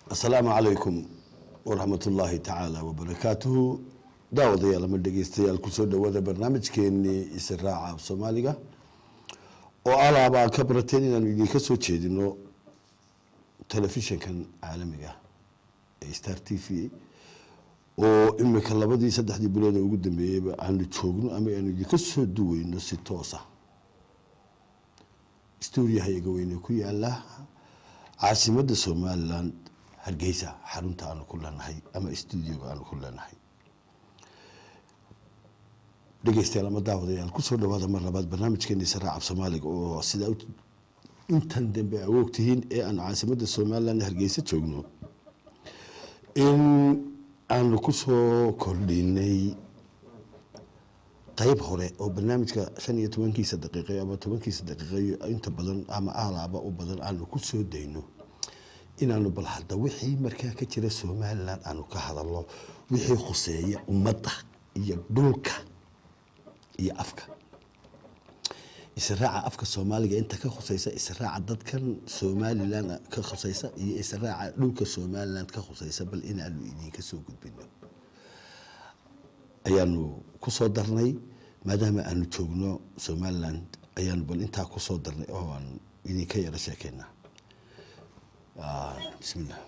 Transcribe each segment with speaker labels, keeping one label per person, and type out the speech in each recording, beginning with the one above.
Speaker 1: asalaamu calaykum waraxmat ullaahi tacaala wabarakaatuhu daawadayaal ama dhegeystayaal kusoo dhawaada barnaamijkeenii israaca af soomaaliga oo alaaba aad ka barateen inaanu idinka soo jeedino telefishinkan caalamiga ee star t v oo imika labadii saddexdii bilood ee ugu dambeeyeyba aanu joogno ama aanu idinka soo duweyno si toosa stuuriyahayaga weyne ku yaala caasimadda somaliland hargeysa xarunta aanu ku leenahay ama studioga aanu ku leenahay dhegeystayaal ama daawadayaal kusoo dhawaada mar labaad barnaamijkeeni saraac af soomaaliga oo sidaa intan dambe awoog tihiin ee aanu caasimadda somaliland hargeysa joogno in aanu kusoo kordhinay qeyb hore oo barnaamijka shan iyo tobankiisa daqiiqeyo ama tobankiisa daqiiqeyo inta badan ama aalaaba u badan aanu ku soo dayno inaanu bal hadda wixii markaa ka jira somaliland aanu ka hadalno wixii khuseeya ummadda iyo dhulka iyo afka israaca afka soomaaliga inta ka khuseysa israaca dadkan somaliland ka khuseysa iyo israaca dhulka somaliland ka khuseysa bal inaanu idinka soo gudbino ayaanu kusoo darnay maadaama aanu joogno somaliland ayaanu bal intaa kusoo darnay oo aan idinka yaro sheekeynaa bismillah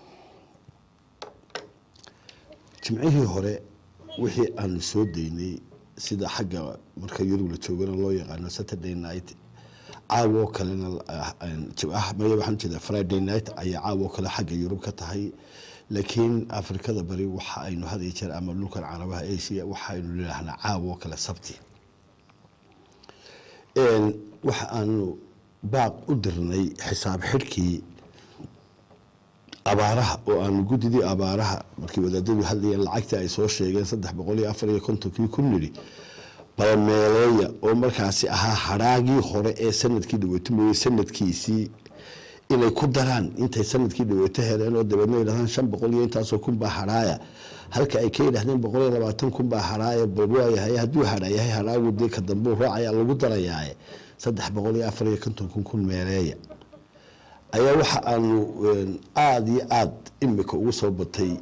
Speaker 1: jimcihii hore wixii aanu soo daynay sida xagga marka yurub la joogana loo yaqaano saturday night caawoo kalena maya waxaan jeedaa friday night ayaa caawoo kale xagga yurub ka tahay laakiin afrikada bari waxa aynu had iyo jeer ama dhulkan carabaha asia waxaaynu leedahnaa caawoo kale sabti waxa aanu baaq u dirnay xisaab xidhkii abaaraha oo aanu guddidii abaaraha markii wadaadadu hadlayeen lacagtii ay soo sheegeen saddex boqol iyo afar iyo kontonkii ku nidhi balmeeleeya oo markaasi ahaa hadhaagii hore ee sanadkii dhaweyto mooye sanadkiisii inay ku daraan intay sanadkii dhaweyto heleen oo dabeedna yidhahdaan shan boqol iyo intaasoo kun baa hadhaaya halka ay ka yidhahdeen boqol iyo labaatan kun baa hadhaaya bal waayahay hadduu hadhaayahay hadhaagu dee ka dambuu raacaya lagu darayaaye saddex boqol iyo afar iyo konton kun kun meeleeya ayaa waxa aanu aada iyo aada imika ugu soo batay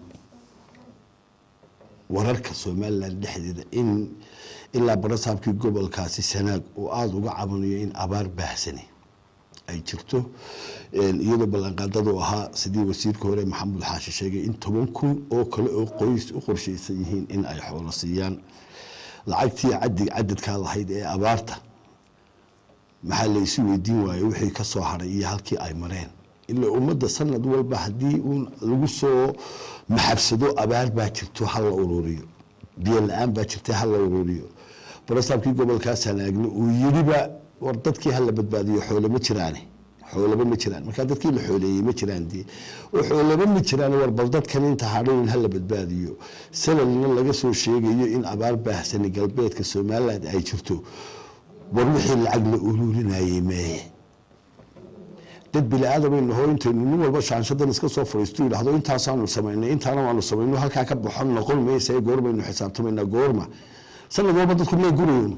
Speaker 1: wararka somaliland dhexdeeda in ilaa barasaabkii gobolkaasi sanaag uu aada uga cabanayo in abaar baahsani ay jirto iyadoo ballanqaadadu ahaa sidii wasiirka hore maxamuud xaashi sheegay in toban kun oo kale oo qoys u qorshaysan yihiin in ay xoolo siiyaan lacagtii cadi cadadkaa lahayd ee abaarta maxaa la isu weydiin waaye wixii ka soo haray iyo halkii ay mareen ilaa ummadda sanad walba haddii uun lagu soo maxabsado abaar baa jirto ha la ururiyo biyo la-aan baa jirta ha la ururiyo barasaabkii gobolkaa sanaagni uu yiriba war dadkii hala badbaadiyo xoole ma jiraane xoolaba ma jiraan markaa dadkii la xooleeyey ma jiraan dee oo xoolaba ma jiraan war bal dadkan inta hadhown hala badbaadiyo sanadna laga soo sheegayo in abaar baahsani galbeedka somaliland ay jirto war wixii lacag la ururinayey meeye dad bili-aadamaynu hoo intaynu nin walba shaanshadan iska soo fadhiistu yidhahdo intaasaanu samaynay intaana waanu samayno halkaa ka baxon noqon maysa goormaynu xisaabtamaynaa goorma sanad walba dadku may gurayon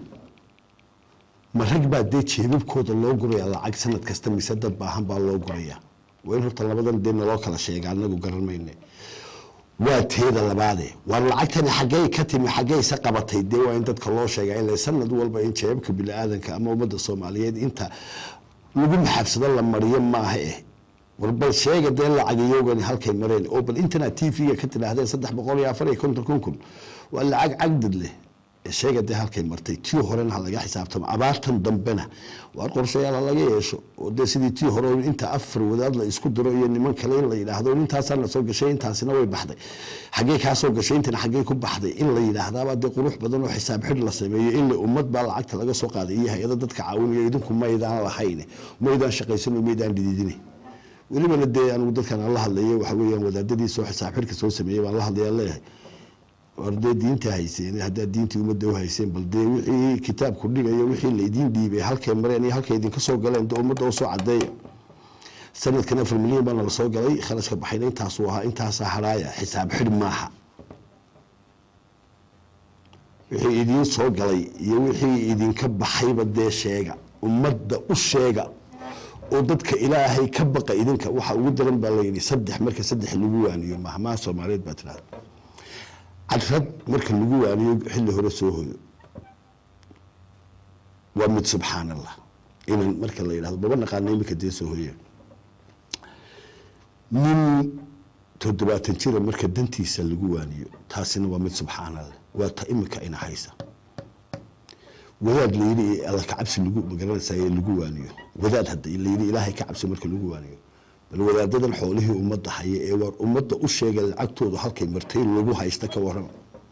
Speaker 1: ma rag baa dee jeebabkooda loo guraya lacag sanad kasta mise dad baahan baa loo guraya waa in horta labadan dee naloo kala sheega anagu garan mayne waa teeda labaade waar lacagtani xaggey ka timi xaggeyse qabatay dee waa in dadka loo sheegaa ila sanad walba in jeebabka bini-aadanka ama ummadda soomaaliyeed inta lagu maxabsado la mariyo maaha eh war bal sheega dee lacagiyogani halkay mareen oo bal internet t v-ga ka tidhaahdeen saddex boqol iyo afar iyo konton kun kun waa lacag cagdad leh sheega dee halkay martay tii horena ha laga xisaabtamo abaartan dambena waar qorshayaal ha laga yeesho oo dee sidii tii hore inta afar wadaad la isku diro iyo niman kale in la yidhaahdo intaasaana soo gashay intaasina way baxday xaggey kaa soo gashay intana xaggey ku baxday in la yidhaahdaaba dee qurux badan oo xisaab xidh la sameeyo in ummad baa lacagta laga soo qaaday iyo hay-ada dadka caawinayo idinku maydaan lahayn maydaan shaqaysano maydaan dhididine welibana dee anigu dadkan aan la hadlayo waxa weeyaan wadaadadii soo xisaab xidhka soo sameeyey baan la hadlaya leeyahay war dee diinta hayseen haddaad diintii ummadda u hayseen bal dee wixii kitaabku dhigayo wixii laydiin dhiibay halkay mareen iyo halkay idinka soo galeen dee ummadda u soo cadeeya sanadkan afar milyan baana la soo galay kharashka baxayna intaasuu ahaa intaasaa haraaya xisaab xidh maaha wixii idiin soo galay iyo wixii idinka baxayba dee sheega ummadda u sheega oo dadka ilaahay ka baqa idinka waxa ugu daran baa layidhi saddex marka saddex lagu waaniyo mahmaha soomaaliyeed baa tirahda cadrad marka lagu waaniyo xilli hore soo hoyo waa mid subxaan allah inan marka la yidhahdo baba naqaana iminka dee soo hoye nin toddobaatan jira marka dantiisa lagu waaniyo taasina waa mid subxaan allah waa ta iminka ina haysa wadaad layidhi alla ka cabsi lagu magaranaysaye lagu waaniyo wadaad hadda layidhi ilaahay ka cabsi marka lagu waaniyo bal wadaadadan xoolihii ummadda haya ee waar ummadda u sheegay lacagtoodu halkay martay lagu haysta ka waran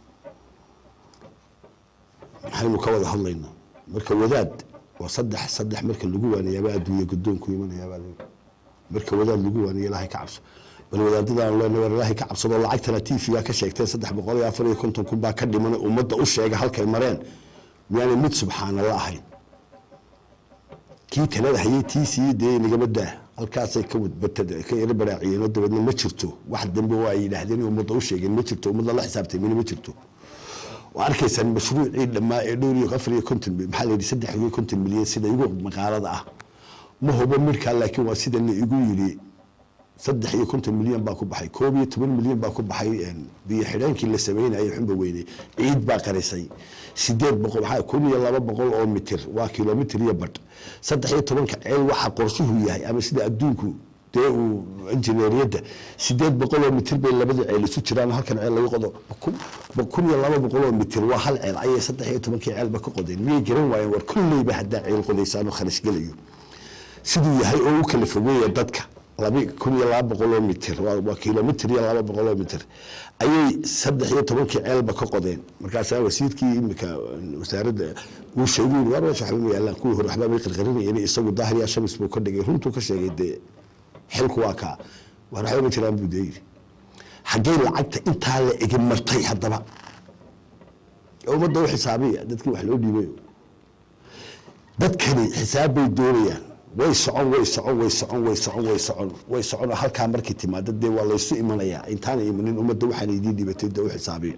Speaker 1: maxaynu ka wada hadlaynaa marka wadaad waa saddex saddex marka lagu waaniyaaba adduunya guddoonku imanayaabaa layidhi marka wadaad lagu waaniyo ilaahay ka cabso bal wadaadadaan leenahay war ilaahay ka cabsadoo lacagtana tiifiyaa ka sheegteen saddex boqol iyo afar iyo konton kun baa ka dhiman ummadda u sheega halkay mareen miyaanay mid subxaanalla ahayn kii talada hayay tiisii dee nagama daa halkaasay ka wadbatad ka yaro baraaciyeenoo dabeedna ma jirto wax dambe oo ay yidhaahdeen ummadda u sheegeen ma jirto ummad lala xisaabtay mina ma jirto waa arkaysaan mashruucii dhammaa ee dhowr iyo afar iyo konton maxaa la yidhi saddex iyo konton milyan sida igu maqaalada ah ma hubo midkaa laakiin waa sida la igu yidhi saddex iyo konton milyan baa ku baxay koob iyo toban milyan baa ku baxay biyo xidhaankii la sameynayay xunba weyne ciid baa qarisay sideed boqol maxaa kun iyo laba boqol oo mitir waa kilomitir iyo badh saddex iyo tobanka ceel waxa qorshuhu yahay ama sida adduunku dee uu injineeriyadda sideed boqol oo mitir bay labada ceel isu jiraan halkan ceel lagu qodo kun iyo laba boqol oo mitir waa hal ceel ayay saddex iyo tobankii ceelba ka qodeen miyay garan waayeen war kulleyba haddaa ceel qodaysaan oo kharash gelayo siduu yahay oo u kala fogeeya dadka laba kun iyo laba boqol oo mitir waa kilomitir iyo laba boqol oo mitir ayay saddex iyo tobankii ceelba ka qodeen markaasaa wasiirkii imika wasaaradda uu sheegay war meesha waxba ma yaalaan kuwii hore waxba bay qarqarinayeen isagu daahir yaa shamis buu ka dhigay runtuu ka sheegay dee xilku waa kaa war waxba ma jiraan buu dee yidhi xaggay lacagta intaa la egi martay haddaba ummadda u xisaabiya dadkii wax loo dhiibayo dadkani xisaab bay doonayaan way socon way socon way socon way socon way socon way socon halkaa markii timaada dee waa laysu imanayaa intaana imanin ummadda waxaan idiin dhibatay dee u xisaabiya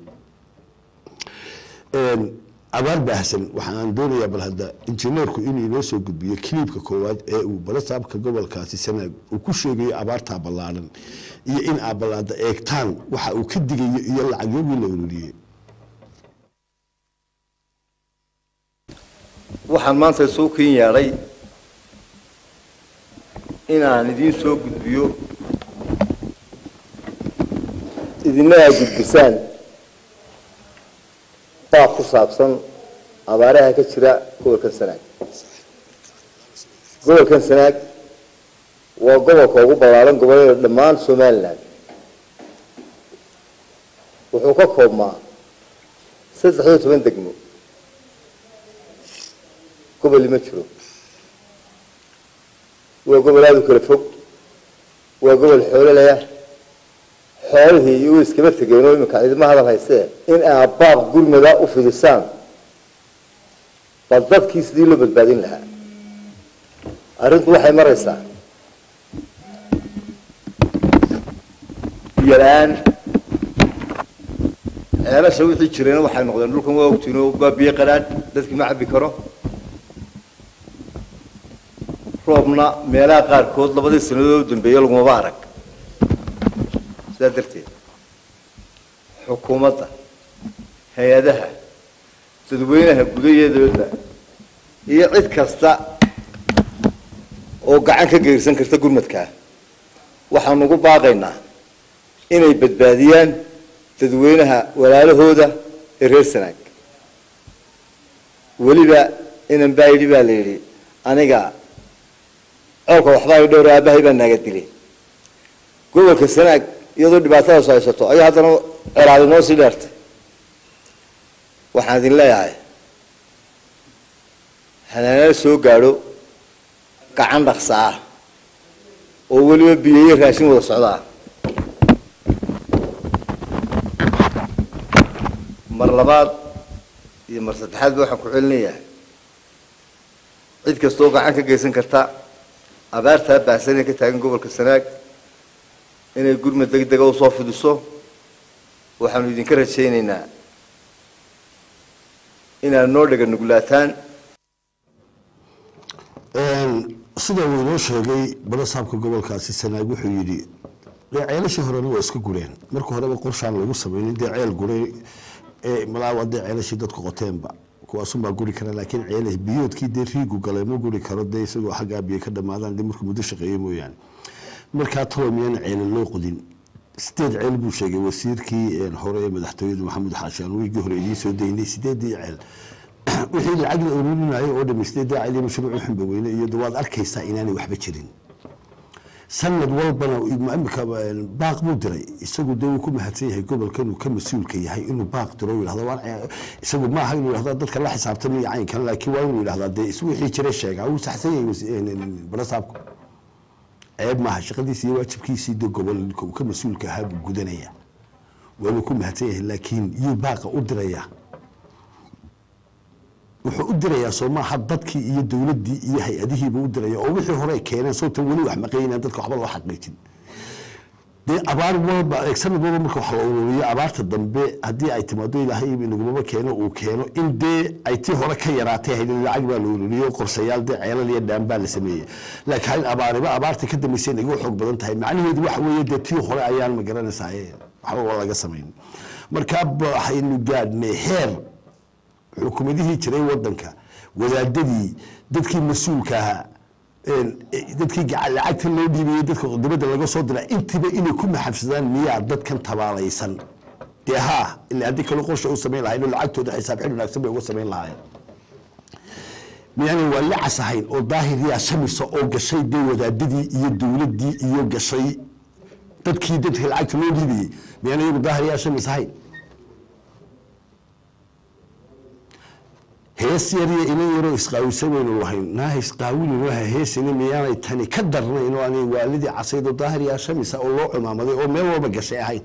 Speaker 1: abaar baahsan waxa aan doonayaa bal hadda injineerku inuu inoo soo gudbiyo kiliibka koowaad ee uu balasaabka gobolkaasi sanaag uu ku sheegayo abaartaa ballaaran iyo in aa ballaada eegtaan waxa uu ka digayo iyo lacagyogii la ururiyey
Speaker 2: waxaan maanta soo ken yeedhay inaan idiin soo gudbiyo idina aa gudbisaan baab ku saabsan abaaraha ka jira gobolkan sanaag gobolkan sanaag waa gobolka ugu ballaaran gobollada dhammaan somalilan wuxuu ka koobmaa saddex iyo toban degmo goboli ma jiro waa gobol aada u kala fog waa gobol xoololaya xoolihii iyo way iskaba tegeen oo iminka idima hadal haystee in aad baab gurmada u fidisaan bal dadkii sidii loo badbaadin lahaa arrintu waxay maraysaa biyo la-aan ceelasha wixii jirayna waxay noqdeen dhulkan waa ogtiin oo baa biyo qadhaadh dadkii ma cabbi karo roobna meelaha qaarkood labadii sanadood u dambeeye lagumaba arag sidaa darteed xukuumadda hay-adaha dadweynaha gudaheedooda iyo cid kasta oo gacan ka geyrsan karta gurmadkaa waxaanu ugu baaqaynaa inay badbaadiyaan dadweynaha walaalahooda ee reer sanaag weliba inan baa yidhi baa la yidhi aniga colka waxbaa dhowr aabahay baa naaga dilay gobolka sanaag iyadoo dhibaatadaas haysato ayaa haddana colaadi noo sii dheertay waxaan idin leeyahay hanaanala soo gaadho gacan dhaqsa ah oo weliba biyeyo raashin wada socda ah mar labaad iyo mar saddexaadba waxaan ku celinayaa cid kasta oo gacan ka geysan karta abaartaa baahsan ee ka taagan gobolka sanaag inay gurmad deg dega usoo fidiso waxaanu idinka rajaynaynaa inaad noo dhega nuglaataan
Speaker 1: sida uu inoo sheegay barasaabka gobolkaasi sanaag wuxuu yidhi dee ceelashii horena waa iska gureen marka horeba qorshaan lagu sameynin dee ceel guray ee malaawa dee ceelashii dadku qoteenba kuwaasunbaa guri kara laakiin ceele biyoodkii dee riigu galay ma guri karo dee isagoo xaggaa biyo ka dhamaadaan dee markuu muddo shaqeeye mooyaane markaa talo miyana ceele loo qodin sideed ceel buu sheegay wasiirkii hore ee madaxtooyada maxamed xaashaan wiigii hore idiin soo daynay sideedii ceel wixii lacag la ururinaayo oo dhami sideedii ceel iyo mashruuc xunba weyne iyo waad arkaysaa inaanay waxba jirin sanad walbana imika baaq buu diray isagu dee wuu ku mahadsan yahay gobolkan uu ka mas-uulka yahay inuu baaq diro yidhahdo waan isagu maaha inuu yidhahdo dadka la xisaabtamaya caynkan laakiin waa inuu yidhahdaa dee is wixii jira sheegaa wuu saxsan yahay barasaabku ceeb maaha shaqadiisi iyo waajibkiisii dee gobolka uu ka mas-uulka ahaa buu gudanaya waa inuu ku mahadsan yahay laakiin yuu baaqa u dirayaa wuxuu u dirayaa soo maaha dadkii iyo dowladdii iyo hay-adihiibuu u diraya oo wixii hore ay keeneen sababtan weli wax maqaynaan dadka waxba loo xaqiijin dee abaar walba sanad walba marka wax la ururiyo abaarta dambe haddii ay timaado ilaahay inagumaba keeno uu keeno in dee ay tii hore ka yaraatay hayd lacag baa la ururiyo qorshayaal dee ceelal iyo dhaan baa la sameeyey laakiin abaariba abaarta ka dambeysay inaga xoog badan tahay macnaheedu waxa weeye dee tii hore ayaan ma garanaysaye waxba laga samayn markaa waxaynu gaadhnay heer xukuumadihii jiray wadanka wadaadadii dadkii mas-uulka ahaa dadkii lacagta loo dhiibayey dadka dibadda laga soo dira intiba inay ku maxafsadaan miyaa dadkan tabaalaysan dee haa ila haddii kale qorsha u samayn lahayn oo lacagtooda xisaab xil wanaagsan bay uga samayn lahaayeen miyaanay waa lacas ahayn oo daahiriyaa shamisa oo gashay dee wadaadadii iyo dowladdii iyo gashay dadkii dadka lacagta loo dhiibayey miyaanay iyagu daahiriyaa shamis ahayn hees yar iyo inan yaroo isqaawisan waynu lahayn naaha isqaawinin waha heesina miyaanay tani ka darnayn oo aanay waalidii casaydo daahir yaa shamisa oo loo cumaamaday oo meel walba gashay ahayn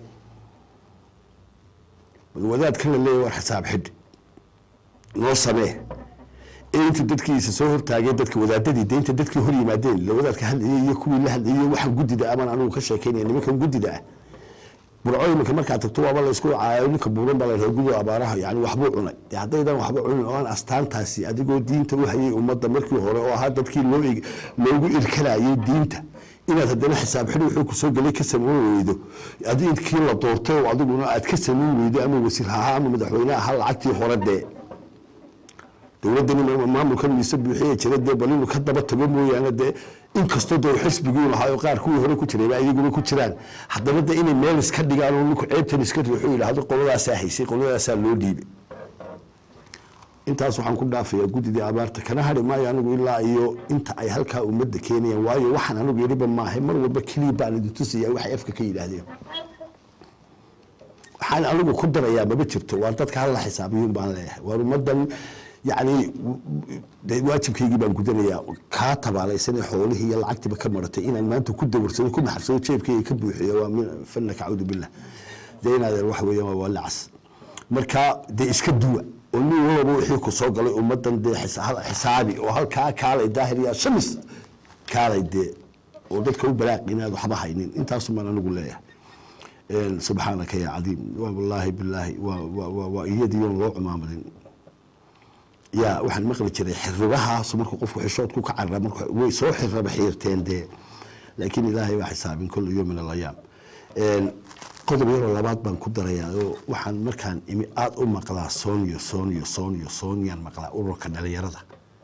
Speaker 1: wadaadkan la leeyahy war xisaab xidh noo samee ee intuu dadkiisa soo hortaagay dadka wadaadadii de inta dadkii hor yimaadeen la wadaadka hadlayay iyo kuwii la hadlayay waxaan guddida amaan anigu ka sheekeynaya nimankan guddida ah burco iminka markaad tagto waaba la isku caayo ninka buuran baa la dhaha gudo abaaraha yani waxbuu cunay dee haddaydan waxba cunin oo aan astaantaasi adigoo diinta u hayay ummadda markii hore oo ahaa dadkii loo loogu irkanayay diinta inaad haddana xisaab xidhi wuxuu kusoo gelay ka samayn weydo adinkii la doortay oo adiguna aad ka samayn weydo ama wasiir ha ahaa ama madaxweyne ahaa lacagtii hore dee dowladdani maamulkan miise buuxiya jira dee bal inuu ka daba tago mooyaane dee inkastoo dee xisbigii lahaa oo qaar kuwii hore ku jirayba iyaguna ku jiraan haddana de inay meel iska dhigaan oo ninku ceebtan iska riixo yidhaahdo qoladaasaa haysay qoladaasaa loo dhiibay intaas waxaan ku dhaafayaa guddidii abaarta kana hadhi maayo anigu ilaa iyo inta ay halkaa ummadda keenayaan waayo waxaan anigu yidhiba maahay mar walba keliya baan idin tusayaa waxay afka ka yidhaahdeen waxaan anigu ku darayaa maba jirto waa dadka hala xisaabiyuun baan leeyahay waar ummaddan yacni waajibkaygii baan gudanayaa kaa tabaalaysanee xoolihii iyo lacagtiiba ka maratay inaan maanta ku dawarsado ku maxabsado jeebkayga ka buuxiyo waa min fanaka cawdu billah dee inaadeen waxa weeyaan waa lacas marka dee iska duwa oo nin walaba wixii ku soo galay ummaddan dee xisaabi oo halkaa kaalay daahir yaa shamis kaalay dee oo dadka u balaaq inaad waxba haynin intaasumaan anigu leeyahay subxaanaka yaa cadiim wallaahi bilaahi waa iyadiion loo cumaamadin yaa waxaan maqli jiray xiribahaas markuu qofku xishoodku ka carra marka way soo xiraba xiirteen dee laakiin ilaahay baa xisaabin kula yom min alayaam qodob yaroo labaad baan ku darayaa oo waxaan markaan imi aada u maqlaa sooniyo sooniyo sooniyo sooniyaan maqlaa ururka dhalinyarada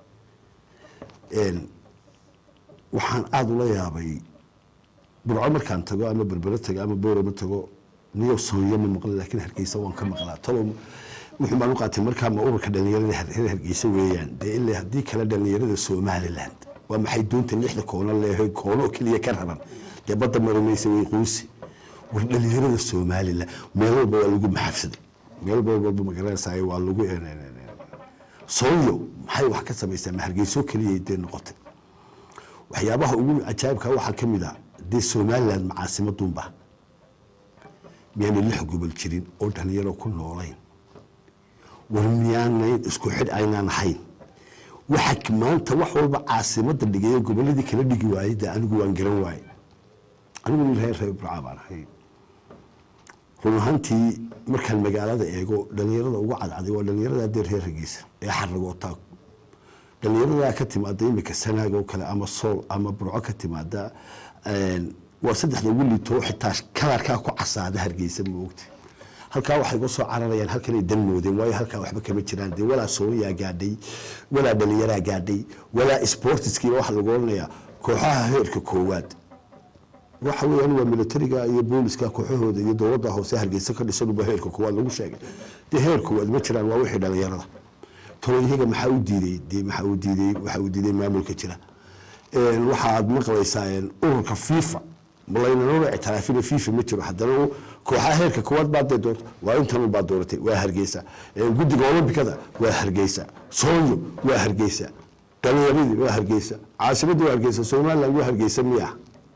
Speaker 1: waxaan aada ula yaabay burco markaan tago ama berbero tago ama boorama tago niyo sooniyo ma maqla laakiin hargeysa waan ka maqlaa talo wuxuu baan u qaatay markaa ma ururka dhalinyarada reer hargeysa weeyaan dee ilaa haddii kale dhalinyarada somaliland waa maxay doonta lixda koono leehay koono keliya ka raban dee badda marumaysa way quusi war dhalinyarada somaliland meel walba waa lagu maxafsaday meel walba magaranaysaay waa lagu sooyo maxay wax ka samaysaa ma hargeyso keliya dee noqotay waxyaabaha ugu cajaabka waxaa ka mid a dee somaliland macaasimadunba miyaanay lix gobol jirin oo dhalinyaro ku noolayn war miyaanayn isku xidh aynaan ahayn waxa maanta wax walba caasimada dhigay goboladii kala dhigi waayey de anigu waan garan waaye anigu nin reer reer burca baan ahay run ahaantii markaan magaalada eego dhalinyarada ugu cadcaday waa dhalinyarada dee reer hargeysa ee xaragootaa dhalinyaradaa ka timaada imika sanaag oo kale ama sool ama burco ka timaada waa saddexda ugu liito xitaa kalarkaa ku casaada hargeysa ma ogti halkaa waxay uga soo cararayaan halkanay dan moodeen waayo halkaa waxba kama jiraan dee walaa soomayaa gaadhay walaa dhalinyaraa gaadhay walaa sportiskiiba waxa lagu odhanayaa kooxaha heerka koowaad waxa weeyaan waa militariga iyo booliska kooxahooda iyo dowladda hoose hargeysa ka dhisanuba heerka koowaad lagu sheegay dee heer koowaad ma jiraan waa wixii dhalinyarada toloyaga maxaa u diiday dee maxaa u diiday waxaa u diiday maamulka jira waxaad maqlaysaa ururka fifa malaynanoola ictiraafina fifa ma jiro haddana kooxaha heerka koowaad baad dee doorta waa intan baad dooratay waa hargeysa guddiga olombikada waa hargeysa soonyo waa hargeysa dhalinyaradii waa hargeysa caasimadii waa hargeysa somaliland waa hargeysa miya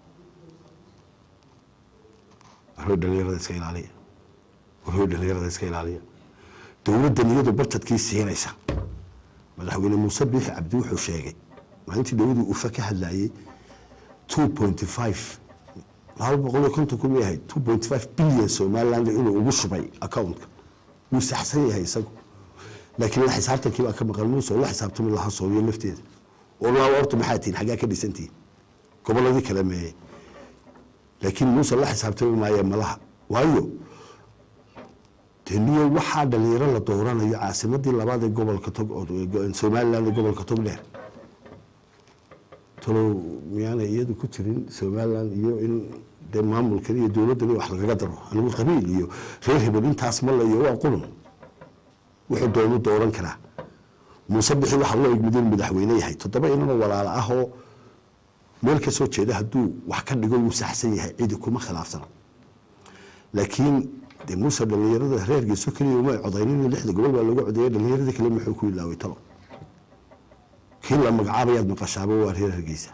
Speaker 1: warhoy dhalinyarada iska ilaaliya warhoy dhalinyarada iska ilaaliya dowladdan iyadu barjadkii siinaysa madaxweyne muuse biixi cabdi wuxuu sheegay maalintii dowladii ufa ka hadlayay two point five laba boqol iyo konton kun yahay two point five billion somaliland inuu ugu shubay accountka wuu saxsan yahay isagu laakiin la xisaabtankii baa ka maqan muuse oo la xisaabtami lahaa soomiyo lafteeda oo laa horta maxaa tihin xaggaa ka dhisantihin gobolladii kale meeye laakiin muuse la xisaabtami maaye malaha waayo deniyo waxaa dhalinyaro la dooranayo caasimadii labaad ee gobolka tog somaliland ee gobolka togdheer talow miyaanay iyadu ku jirin somaliland iyo in dee maamulkan iyo dowladdan wax lagaga daro anigu qabiil iyo reer hebel intaas mala iyo waa qulun wuxuu doonu dooran karaa muuse bixi waxaa loo igmid inuu madaxweyne yahay toddoba inanoo walaalo ah oo meel ka soo jeeda hadduu wax ka dhigo wuu saxsan yahay cidi kuma khilaafsana laakiin dee muuse dhalinyarada reergiiso keliya uma codaynin lixda gobol baa looga codeeyay dhalinyarada kale muxuu ku ilaaway talo kii la magacaabayaad maqashaaba waa reer hargeysa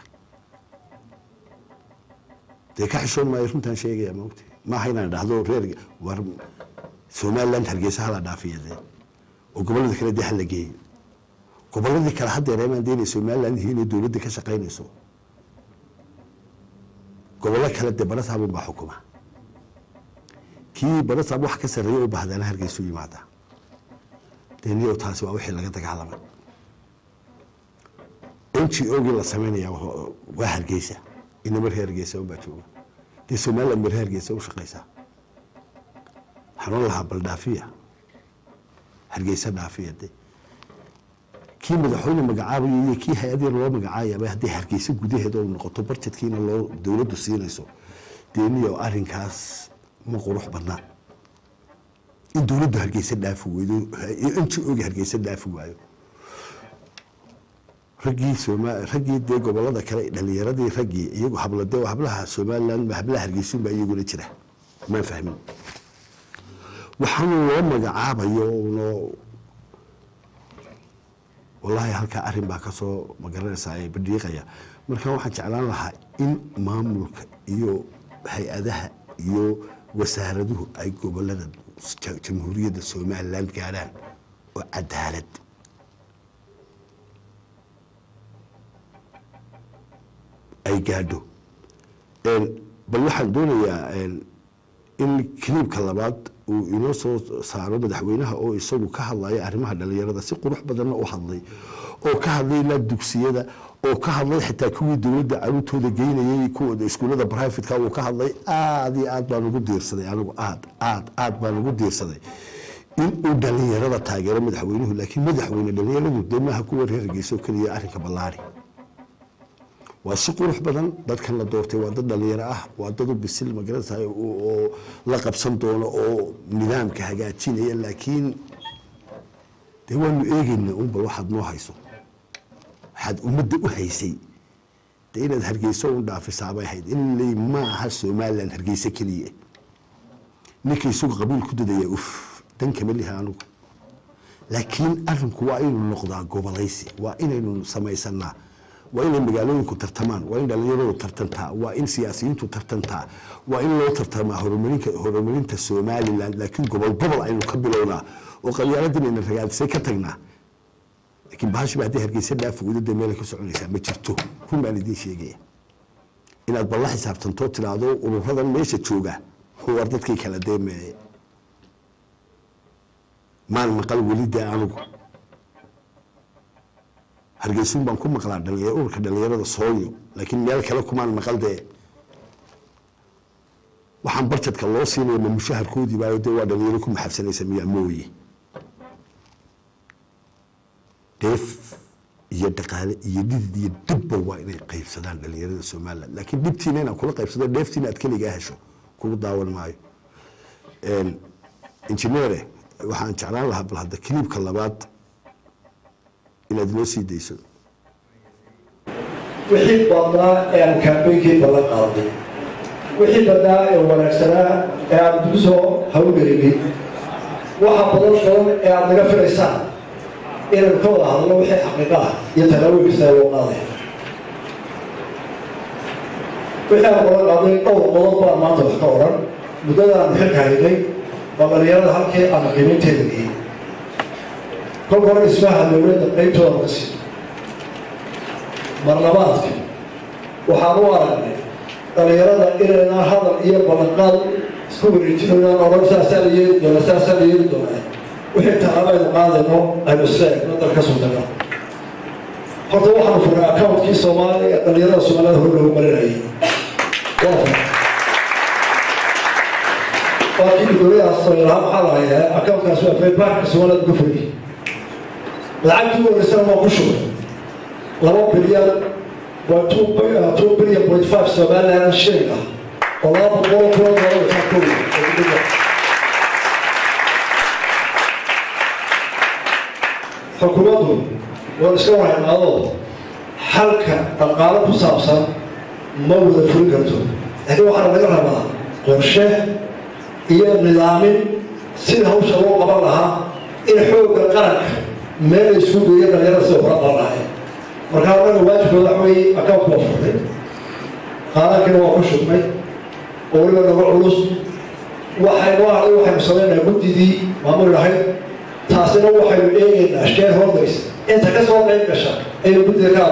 Speaker 1: dee ka xishoon maayo runtaan sheegaya maogta maaha inaan dhahdo reer war somaliland hargeysa hala dhaafiya dee oo gobollada kale dee hala geeyo gobolladii kale haddeereemaan dee inay somaliland yihiin inay dowladda ka shaqaynayso gobollo kale dee barasaabun baa xukuma kii barasaab wax ka sarreeya u bahdana hargeysu yimaada dee niyow taasi waa wixii laga dagaalamay n g ogii la sameynaya waa hargeysa inama reer hargeysa unbaa jooga dee somaliland ba reer hargeysa u shaqeysaa waxaan lahaa bal dhaafiya hargeysa dhaafiya de kii madaxweyne magacaabayo iyo kii hay-ad yar loo magacaayaba haddii hargeysa gudaheeda u noqoto barjadkiina loo dowladdu siinayso dee niyo arrinkaas ma qurux badnaa in dowladdu hargeysa dhaafi weydo n g ogi hargeysa dhaafi waayo raggii soma raggii dee gobolada kale dhalinyaradii raggii iyagu hablade hablaha somaliland hablaha hargeysun baa iyaguna jira maan fahmin waxaanu loo magacaabayo no wallaahi halkaa arrin baa kasoo magaranaysaa ee badhiiqaya marka waxaan jeclaan lahaa in maamulka iyo hay-adaha iyo wasaaraduhu ay gobolada jamhuuriyadda somaliland gaadhaan oo cadaalad ay gaadho bal waxaan doonayaa in kiliibka labaad uu inoo soo saaro madaxweynaha oo isagu ka hadlaya arrimaha dhalinyarada si qurux badanna u hadlay oo ka hadlay ilaa dugsiyada oo ka hadlay xitaa kuwii dowladda caruurtooda geynayay kuwa iskuullada brivatka uu ka hadlay aada iyo aad baan ugu diirsaday anigu aad aad aad baan ugu diirsaday in uu dhalinyarada taageero madaxweynuhu laakiin madaxweyne dhalinyaradu dee maaha kuwa reer hargeysa oo keliya arrinka ballaari waa si qurux badan dadkan la doortay waa dad dhalinyaro ah waa dad u bisil magaranaysa oo la qabsan doono oo nidaamka hagaajinaya laakiin dee waanu eegeyna un bal waxaad noo hayso waxaad ummadda u haysay dee inaad hargeyso un dhaafisaabay ahayd in ley ma aha somaliland hargeysa keliya ninka isagu qabiil ku dadaya uf dan kama liha anugu laakiin arinku waa inuu noqdaa gobolaysi waa inaynu samaysanaa waa inay magaalooyinku tartamaan waa in dhalinyaradu tartantaa waa in siyaasiyiintu tartantaa waa in loo tartamaa horumarinka horumarinta somaliland laakiin gobol gobol aynu ka bilownaa oo qabyaaladdan ayna ragaadisay ka tagnaa laakiin bahashiba haddii hargeysa dhaafi weydo dee meelay ka soconaysaa ma jirto run baan idiin sheegaya inaad balla xisaabtantoo tiraahdo ururadan meesha jooga war dadkii kala deemeeye maan maqal welida anugu hargeysuun baan ku maqlaa dhalinyaro ururka dhalinyarada sooyo laakiin meel kale kumaan maqal dee waxaan barjadka loo siinaya ma mushaharkoodii baayo dee waa dhalinyaro ku maxabsanaysa miyaa mooye dheef iyo dhaqaale iyo dhidid iyo dhibba waa inay qaybsadaan dhalinyarada somaliland laakiin dhibtiina inaan kula qaybsado dheeftiina aad keligaa hesho kugu daawan maayo injineere waxaan jeclaan lahaa bal hadda kiliibka labaad inaad inoo sii dayso
Speaker 3: wixii badnaa ee aan kaambeynkii ballan qaaday wixii badnaa ee wanaagsanaa ee aan dib soo hawgelinay waxa badan badan ee aad naga filaysaan inaan ka wada hadlo wixii xaqiiqa ah iyo talaawooyinkiisa loo qaaday wixii aan balan qaaday dhowr qodob baan maanta wax ka odhan muddada aan xilka haynay waa dhalinyarada halkii aan qiimaynteeda geeyey kolka hore dhismaha dowladda qaybtooda ka sii marlabaadka waxaan u aragnay dhalinyarada inaynaan hadal iyo ballanqaad isku wareejinayaan odhan saasaa la yeeli doona saasaa la yeeli doona wixii tallabaynu qaadayno aynu isla egno dalka suldaga horta waxaanu furay accountkii soomaaliya dhalinyarada soomaalida hor loogu marinayay waa furay waa kii gudoomiyaha soomaalilaha maxaa lahayaa accountkaas waa faybaarka soomaalida uga furiyey lacagtii u horeysana waa ku shubay laba bilyan two bilyan point five somaliland shilling ah oo laba boqol kun doolar waxaa ka weyn xukuumaddu waan iska warhaynaadoo xalka dhaqaalo ku saabsan ma wada fulin karto laakiin waxaana laga rabaa qorshe iyo nidaamin sida hawsha loo qaban lahaa in xoogga qaranka meel la isku geeyo dhalinyarada sida hora qaban lahay markaa anaga waajibkooda waxa weeye account waa furtay qaadankina waa ku shubnay oo weliba naga culus waxaynu ahay waxaynu samaynayaa guddidii maamul lahayd taasina waxaynu eegaynaa shareholders inta ka soo qayb gasha aynu guddida ka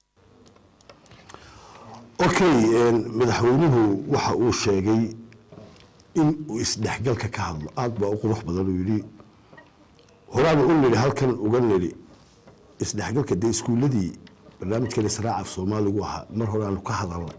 Speaker 1: okay madaxweynuhu waxa uu sheegay in uu isdhexgalka ka hadlo aada baa u qurux badan uu yidhi horaanu u nidhi halkan uga nidhi isdhexgalka dee iskuulladii barnaamijkan israacaf soomaaligu ahaa mar hore aanu ka hadalnay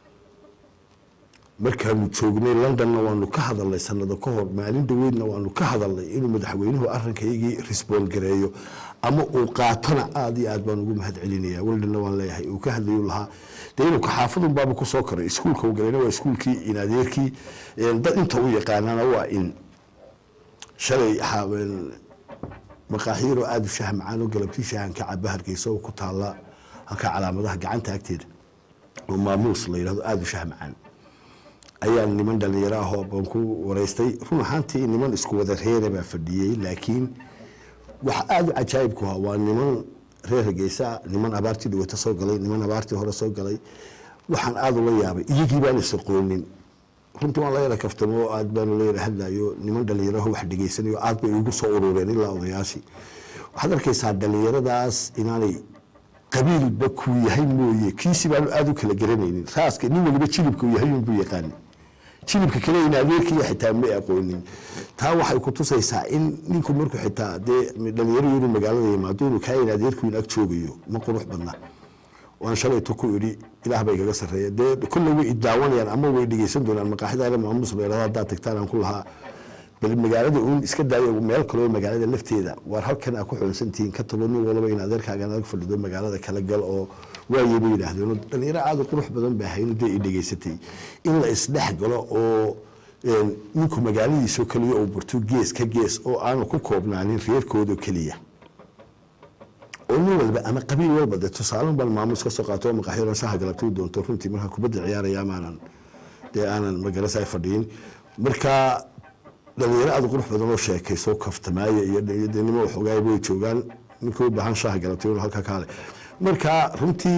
Speaker 1: markaanu joognay londonna waanu ka hadalnay sanado ka hor maalin dhaweydna waanu ka hadalnay inuu madaxweynuhu arrinkaygii risboon gareeyo ama uu qaatona aada iyo aad baan ugu mahad celinaya weldhanna waan leeyahay uu ka hadlayu lahaa dee inuu kaxaafadun baaba kusoo koray iskuulka uu galayna waa iskuulkii in adeerkii dad inta u yaqaanaana waa in shalay maqaaxiiroo aada u shaha macaan oo galabtii shahan ka caba hargeysa oo ku taalla halkaa calaamadaha gacanta agteeda oo maamuus la yidhahdo aada u shaha macaan ayaan niman dhalinyaro ah oo baan ku wareystay run ahaantii niman isku wada reere baa fadhiyey laakiin waxa aada u cajaa'ibku ahaa waa niman reer hargeysa niman abaartii dhawata soo galay niman abaartii hore soo galay waxaan aada ula yaabay iyagii baan isaqoonin runtii waan la yara kaftamo oo aad baanu la yara hadlayo niman dhalinyaraho wax dhegeysanayo aad bay igu soo urureen ilaa odayaashii waxaad arkaysaa dhalinyaradaas inaanay qabiilba kuu yahay mooye kiisi baanu aada u kala garanaynin raaska nin waliba jilibka uu yahay unbuu yaqaani jilibka kale in adeerkiiya xitaa ma aqoonin taa waxay ku tusaysaa in ninku markuu xitaa dee dhalinyaro inuu magaalada yimaado inuu kaa in adeerku in ag joogayo ma qurux badna waan shalayto ku idhi ilaah bay kaga sarreeya dee kolle way idaawanayaan ama way dhegeysan doonaan maqaaxidaana maamuus leerada haddaad tagtaan aan ku lahaa bal magaalada uun iska daayo meel kaloo magaalada lafteeda waar halkan aa ku xoonsantihiin ka tago nin walaba in adeerkaagan adag fadhido magaalada kala gal oo waayay bay yidhaahdeen dhalinyaro aada u qurux badan baa hayno dee i dhegeysatay in la isdhex galo oo ninku magaaladiisoo keliya uu barto gees ka gees oo aanu ku koobnaanin reerkoodao keliya oo nin walba ama qabiil walba dee tusaalan baan maamuus ka soo qaato oo maqaaxyo shaha galabtay doonto runtii markaa kubadda ciyaaraya amaanan dee aanan magarasa ay fadhiyin marka dhalinyaro aada qurux badan oo sheekayso kaftamaaya iyo nimo waxoogaay way joogaan ninka u baahan shaha galabtay inuu halkaa kaale marka runtii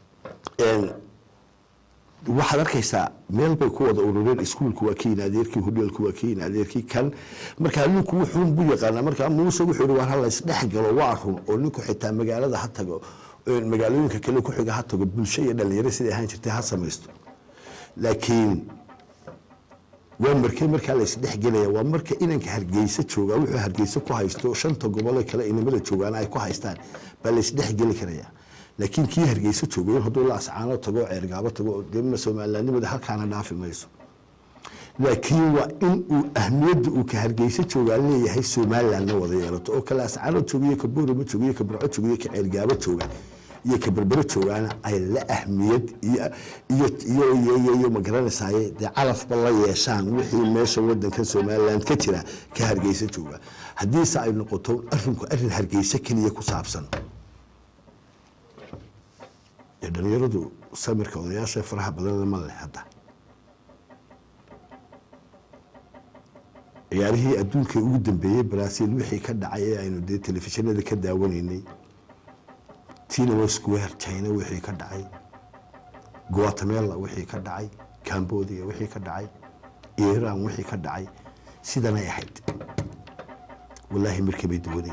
Speaker 1: waxaad arkaysaa meel bay ku wada urureen iskuulku waa kiin adeerkii hodheelku waa kiin adeerkii kan markaa ninku wuxuun bu yaqaanaa markaa muuse wuxuu yihi war hala isdhex galo waa run oo ninku xitaa magaalada ha tago magaalooyinka kale ku xiga ha tago bulsho iyo dhalinyaro siday ahaan jirtay ha samaysto laakiin waa markee markaa la isdhexgelaya waa marka inanka hargeysa jooga wuxuu hargeysa ku haysto shanta gobole kale inamada joogaana ay ku haystaan baa la isdhexgeli karaya laakiin kii hargeysa joogayo hadduu la ascaano tago ceergaabo tago dee somalilanimada halkaana dhaafi mayso laakiin waa in uu ahmiyadda uu ka hargeysa joogaa leeyahay somalilandna wada yeelato oo kale ascaano joogiyo ka boorama joogiyo ka burco joogiyo ka ceergaabo jooga iyo ka berbero joogaana ay la ahmiyad iyo magaranaysaay dee calafba la yeeshaan wixii meesha wadankan somaliland ka jira ka hargeysa jooga haddiise ay noqoto arinku arin hargeysa keliya ku saabsan dee dhalinyaradu samirka odayaasha faraha badan lama leh hadda ciyaarihii adduunka ugu dambeeyey brazil wixii ka dhacay ee aynu dee telefishinada ka daawanaynay tinawa square china wixii ka dhacay guatemala wixii ka dhacay cambodia wixii ka dhacay iran wixii ka dhacay sidanay ahayd wallaahi markabay duwanay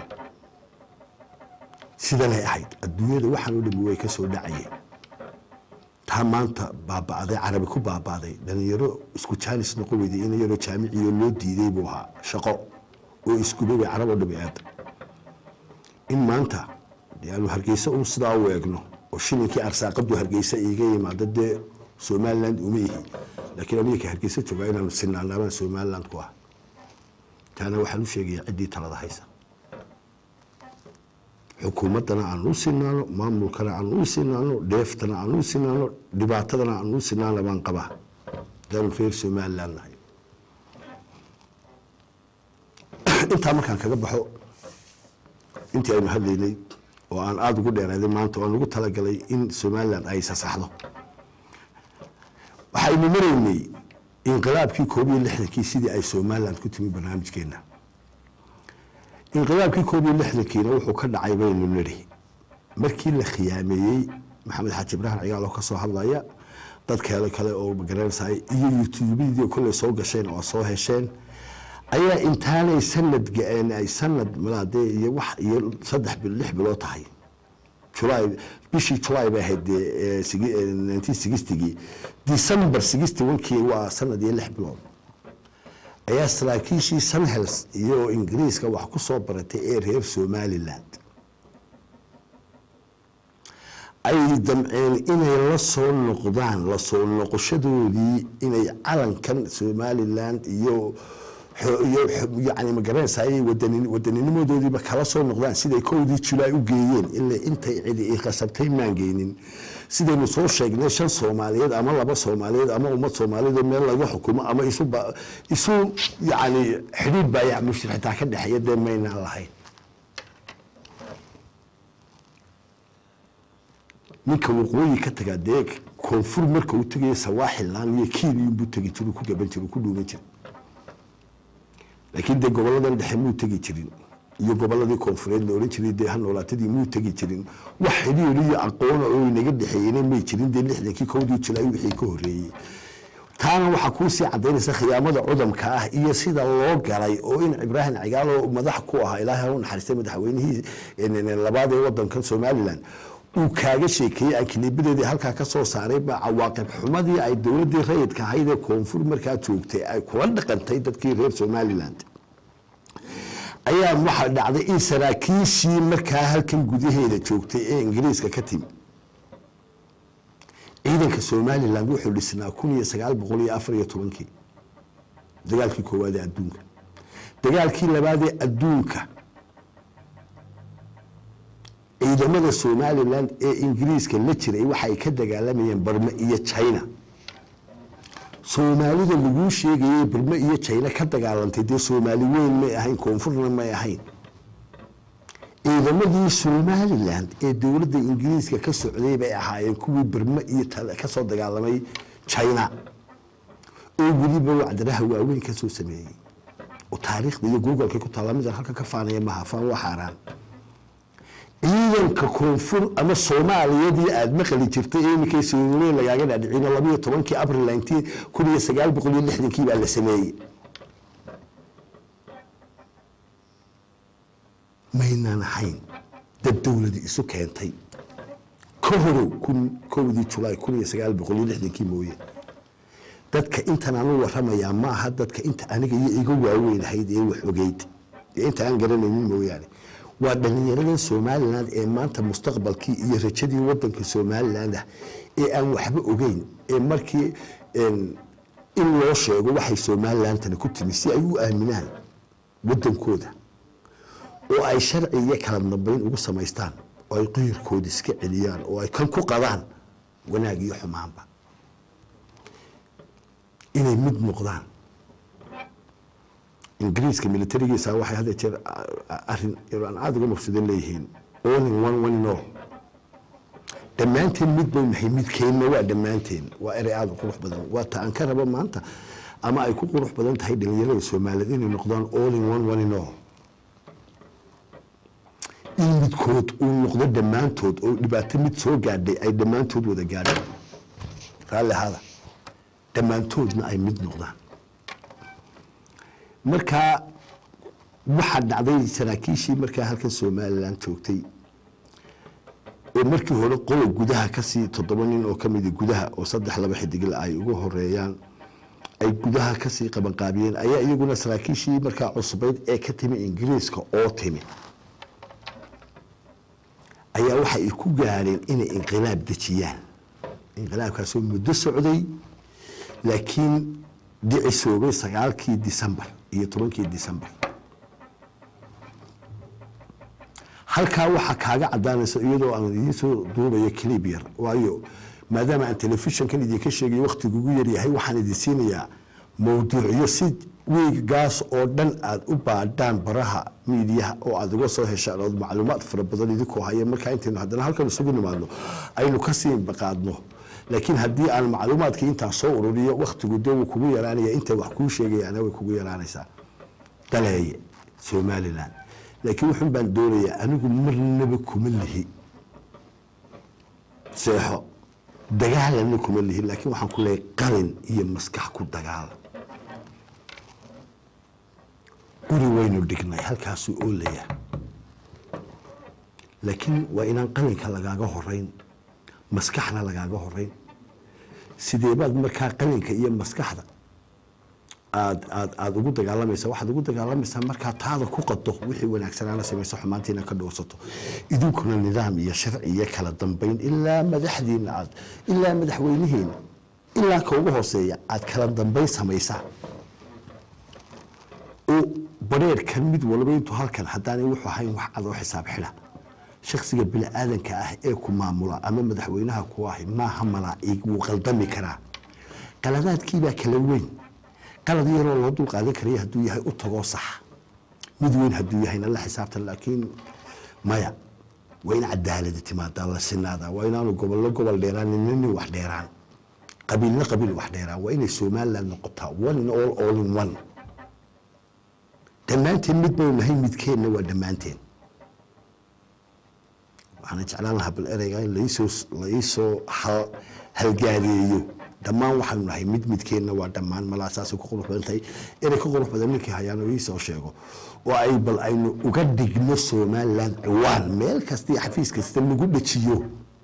Speaker 1: sidanay ahayd adduunyada waxaan o dhami way ka soo dhacayeen taa maanta baaba'day carabi ku baaba'day dhalinyaro isku jaanis noqon weyday in yaroo jaamiciyo loo diiday buu ahaa shaqo oo iskubay bay carab oo dhami aada in maanta aanu hargeysa un sidaa u eegno oo shilinkii arsaaqadu hargeysa iiga yimaado dee somaliland uma ihi laakiin aniga ka hargeysa joogaa inaanu sinaanaabaan somaliland ku ah taana waxaan u sheegaya ciddii talada haysa xukuumaddana aan u sinaano maamulkana aan u sinaano dheeftana aan u sinaano dhibaatadana aan u sinaano baan qabaa hadaanu reer somaliland nahay intaa markaan kaga baxo intii aynu hadlaynay oo aan aada ugu dheeraaday maanta oo aan ugu talagalay in somaliland ay sasaxdo waxaynu maraynay inqilaabkii koob iyo lixdankii sidii ay somaliland ku timi barnaamijkeena inqilaabkii koob iyo lixdankiina wuxuu ka dhacay baynu nidhi markii la khiyaameeyey maxamed xaaji ibraahim cigaal oo ka soo hadlaya dad kale kale oo magaranaysaay iyo youtubeyadii kolley soo gasheen oo soo hesheen ayaa intaanay sanad ga-een ay sanad malaadee iyo wax iyo saddex bil lix bilood tahay july bishii july bay ahayd dee nineteen sixtygii december sixty onkii waa sanad iyo lix bilood ayaa saraakiishii sunhels iyo ingiriiska wax ku soo baratay ee reer somaliland ay damceen inay la soo noqdaan la soo noqoshadoodii inay calankan somaliland iyo yani magaranaysaay wadaninimadoodiiba kala soo noqdaan siday kowdii julaay u geeyeen ila intay cidi i khasabtay maangeynin sidaynu soo sheegnay shan soomaaliyeed ama laba soomaaliyeed ama ummad soomaaliyeed oo meel laga xukumo ama isu isu yani xidhiid baayac mushir xitaa ka dhexeeya dee maynaan lahayn ninka waqooyi ka tagaa dee koonfur marka uu tegaya sawaaxilan iyo kiiniyunbuu tegi jir ku gaban jir ku dhuuman jir laakiin dee goboladan dhexe muu tegi jirin iyo goboladii koonfureed la ohan jiray dee ha noolaatadii muu tegi jirin wax xidhiir iyo aqoona oo inaga dhexeeyena may jirin dee lixdankii kowdii julaay wixii ka horreeyey taana waxaa kuusii cadaynaysa khiyaamada cudamka ah iyo sida loo galay oo in ibraahim cigaalo madax ku ahaa ilaahay u naxariistay madaxweynihii labaad ee wadankan somalilan uu kaaga sheekeeyey ankiliibadeedii halkaa ka soo saaray baa cawaaqib xumadii ay dowladdii rayidka ahayd ee koonfur markaa joogtay ay kula dhaqantay dadkii reer somaliland ayaa waxaa dhacday in saraakiishii markaa halkan gudaheeda joogtay ee ingiriiska ka timi ciidanka somaliland wuxuu dhisnaa kun iyo sagaal boqol iyo afar iyo tobankii dagaalkii koowaad ee adduunka dagaalkii labaadee adduunka ciidamada somaliland ee ingiriiska la jiray waxay ka dagaalamayeen barme iyo china soomaalida laguu sheegayay barme iyo china ka dagaalantay dee soomaali weyn may ahayn koonfurna may ahayn ciidamadii somaliland ee dowladda ingiriiska ka socday bay ahaayeen kuwii barme iyo kasoo dagaalamay china oo weliba wacdaraha waaweyn kasoo sameeyey oo taariikhda iyo googolka ku taalla midan halka ka faanaya maha faan waa xaaraan ciidanka koonfur ama soomaaliyadii aada maqli jirtay ee iminkay soomaliya lagaaga dhaadhicino labayo tobankii abril nineteen kun iyo sagaal boqol iyo lixdankii baa la sameeyey maynaan ahayn dad dowladi isu keentay ka horow kun kowdii julaay kun iyo sagaal boqol iyo lixdankii mooye dadka intan anu waramayaa ma aha dadka inta aniga iyo iga waaweynahayd ee wax ogeyd ee inta aan garanaynin mooyaane waa dhallinyaradan somalilan ee maanta mustaqbalkii iyo rajadii wadanka somaliland ah ee aan waxba ogeyn ee markii in loo sheego waxay somalilandtani ku timi si ay u aaminaan wadankooda oo ay sharci iyo kala dambeyn ugu samaystaan oo ay qiyirkooda iska celiyaan oo ay kan ku qadaan wanaag iyo xumaanba inay mid noqdaan ingiriiska militarigiisa waxay hadda jeer arin aan aada uga mafsudan leeyihiin all in one one in all dhammaanteen mid bay nahay midkeenna waa dhammaanteen waa erey aada u qurux badan waa ta aan ka rabo maanta ama ay ku qurux badan tahay dhalinyarada soomaaliyeed inay noqdaan all in one one in all in midkood uu noqdo dhammaantood oo dhibaato mid soo gaadhay ay dhammaantood wada gaadhaan raalli ahaada dhammaantoodna ay mid noqdaan markaa waxaa dhacday saraakiishii markaa halkan somalilan joogtay oo markii hore qola gudaha kasii toddoba nin oo kamida gudaha oo saddex laba xidigla ay ugu horeeyaan ay gudaha kasii qabanqaabiyeen ayaa iyaguna saraakiishii markaa cusbayd ee ka timi ingiriiska oo timi ayaa waxa ay ku gaadheen inay inqilaab dejiyaan inqilaabkaasoo muddo socday laakiin dhicisoobay sagaalkii decembar iyo tobankii decembar halkaa waxaa kaaga cadaanaysa iyadoo aan idiin soo duubayo clib yar waayo maadaama aan telefishinkan idinka sheegayo wakhtigu ugu yaryahay waxaan idin siinayaa mawduucyo si wiiggaas oo dhan aad u baadhaan baraha miidiyaha oo aad uga soo heshaan ood macluumaad fara badan idinkoo haya markaa intaynu haddana halkan isugu nimaadno aynu kasii baqaadno laakiin haddii aan macluumaadkii intaa soo ururiyo wakhtigu dee wuu kugu yaraanaya intay wax kuu sheegayaana way kugu yaraanaysaa daleeye somalilan laakiin wuxun baan doonayaa anigu marnaba kuma lihi seexo dagaalana kuma lihi laakiin waxaan ku leeyahay qalin iyo maskax ku dagaala guri waynu dhignay halkaasuu oolaya laakiin waa inaan qalinka lagaaga horeyn maskaxna lagaaga horeyn sideebaad markaa qalinka iyo maskaxda aad aad aada ugu dagaalamaysa waxaad ugu dagaalamaysaa markaa taada ku qado wixii wanaagsanaana samayso xumaantiina ka dhowrsato idinkuna nidaam iyo sharci iyo kala dambeyn ilaa madaxdiina aad ilaa madaxweynihiina ilaa ka ugu hooseeya aad kala dambeyn samaysaan oo bareerkan mid walba intuu halkan haddaanay wuxuu ahayn wax adoo xisaab xidha shaksiga bini-aadanka ah ee ku maamula ama madaxweynaha ku ahi maaha malaaig wuu qaldami karaa qaladaadkiibaa kala weyn qalad yaroo loo dul qaadan karaya hadduu yahay u tagoo sax mid weyn hadduu yahayna la xisaabtan laakiin maya waa in cadaalada timaadaa la sinaadaa waa inaanu gobollo gobol dheeraan nina nin wax dheeraan qabiilna qabiil wax dheeraan waa inay somaliland noqotaa one in all all in one dhammaanteen mid baynu nahay midkeenna waa dhammaanteen waxaana jeclaan lahaa bal ereyga in laisoo laisoo halgaadeeyo dhammaan waxaanu nahay mid midkeenna waa dhammaan malaa saasay ku qurux badan tahay erey ka qurux badan ninkii hayaan oo iisoo sheego oo ay bal aynu uga dhigno somaliland ciwaan meel kasta iyo xafiis kasta lagu dhajiyo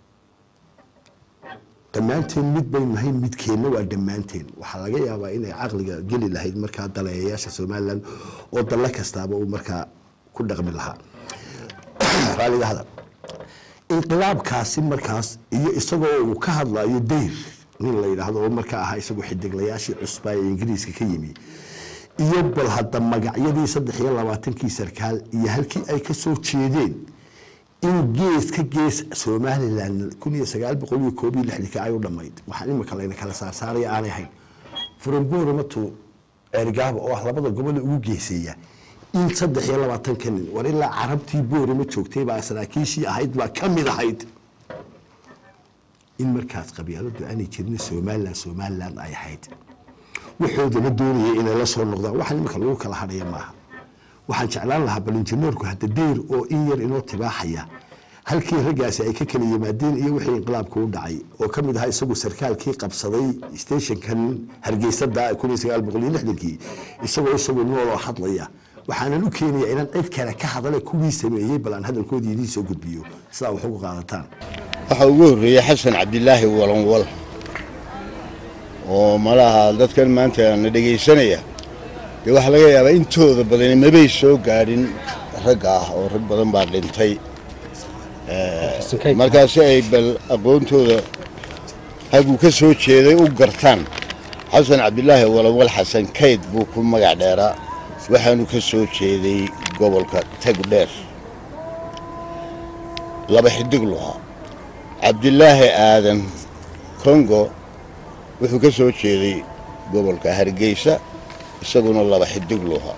Speaker 1: dhammaanteen mid baynu nahay midkeenna waa dhammaanteen waxaa laga yaabaa inay caqliga geli lahayd markaa daleeyayaasha somaliland oo dalle kastaaba uu markaa ku dhaqmi lahaa raaliga hadal inqilaabkaasi markaas iyo isagoo uu ka hadlayo dayr nin la yidhaahdo oo markaa ahaa isagoo xidiglayaashii cusbaa ee ingiriiska ka yimi iyo bal hadda magacyadii saddex iyo labaatankii sarkaal iyo halkii ay ka soo jeedeen in gees ka gees somalilan kun iyo sagaal boqol iyo koob iyo lixdii ay u dhammayd waxaan imika layna kala saarsaaraya aanay ahayn furanbooramato ceerigaaba oo ah labada gobole ugu geeseeya in saddex iyo labaatanka nin war ilaa carabtii boorama joogtay baa saraakiishii ahayd baa ka mid ahayd in markaas qabyaaladu aanay jirin somalilan somalilan ay ahayd waxoodana doonaya inay la soo noqdaan waxaan imika lagu kala hadhaya maaha waxaan jeclaan lahaa bal injineerku hadda dayr oo in yar inoo tibaaxaya halkii raggaasi ay ka kala yimaadeen iyo wixii inqilaabka u dhacay oo ka mid ahaa isagu sarkaalkii qabsaday stationkan hargeysada kun iyo sagaal boqol iyo lixdankii isagoo isagu nooloo hadlaya waxaanan u keenaya inaan cid kale ka hadale kuwii sameeyey bal aan hadalkoodii idiin soo gudbiyo sidaa wax ugu qaadataan
Speaker 4: waxaa ugu horreeyey xasan cabdilaahi walanwal oo malaha dadkan maanta na dhegaysanaya dee waxaa laga yaabaa intooda badani mabay soo gaadhin ragga ah oo rag badan baa dhintay markaasi ay bal aqoontooda haguu ka soo jeeday u gartaan xasan cabdilaahi walawal xasan kayd buu ku magac dheeraa waxaanu ka soo jeeday gobolka tagdheer laba xidig luhaa cabdilaahi aadan kongo wuxuu ka soo jeeday gobolka hargeysa isaguna laba xidig luhaa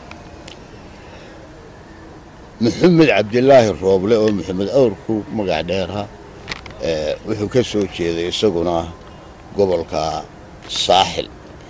Speaker 4: maxamed cabdilaahi rooble oo maxamed awrku magac dheera wuxuu ka soo jeeday isaguna gobolka saaxil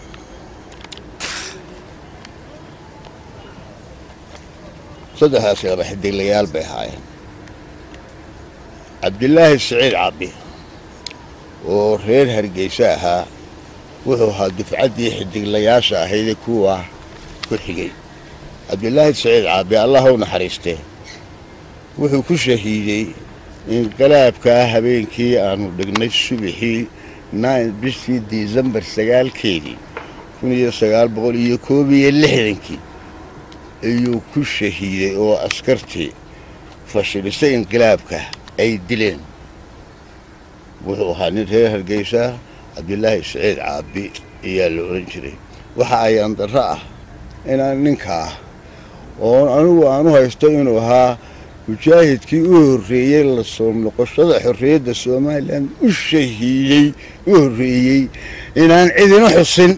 Speaker 4: saddexdaasi laba xidiglayaal bay ahaayeen cabdilaahi siciid cabdi oo reer hargeysa ahaa wuxuu ahaa dufcaddii xidiglayaasha ahaydee kuwa ku xigay cabdilaahi siciid caabi allah u naxariistee wuxuu ku shahiiday inqilaabkaa habeenkii aanu dhignay subaxii bishii disembar sagaalkeedii kun iyo sagaal boqol iyo koob iyo lixdankii ayuu ku shahiiday oo askartii fashilisay inqilaabka ay dileen wuxuu ahaa nin reer hargeysa cabdilaahi siciid caabi ayaa la odhan jiray waxa ayaan darro ah inaan ninkaa oo anigu aanu haysto inuu ahaa mujaahidkii u horreeyey la soo noqoshada xorriyadda somalilan u shahiidey u horreeyey inaan cidina xusin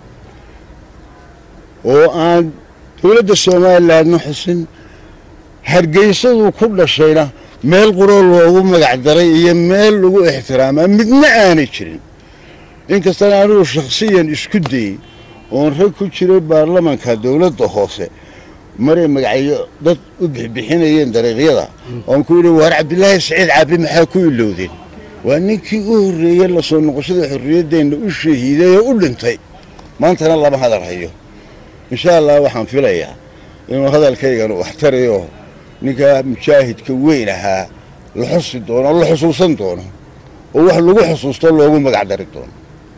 Speaker 4: oo aan dowladda somalilandna xusin hargeysaduu ku dhashayna meel quroo loogu magac daray iyo meel lagu ixtiraamaa midna aanay jirin inkastana anigu shakhsiyan isku dayey oon rag ku jiray baarlamanka dowladda hoose maray magacyo dad u bixbixinayeen dariiqyada oon ku yidhi waar cabdilaahi saciid caabi maxaa ku ilowdeen waa ninkii u horreeyey lasoo noqoshada xorriyaddeenna u shahiiday oo u dhintay maantana lama hadal hayo insha allah waxaan filayaa inuu hadalkayganu wax tarayo ninkaa mujaahidka weyn ahaa la xusi doono la xusuusan doono oo wax lagu xusuusto loogu magac dari doono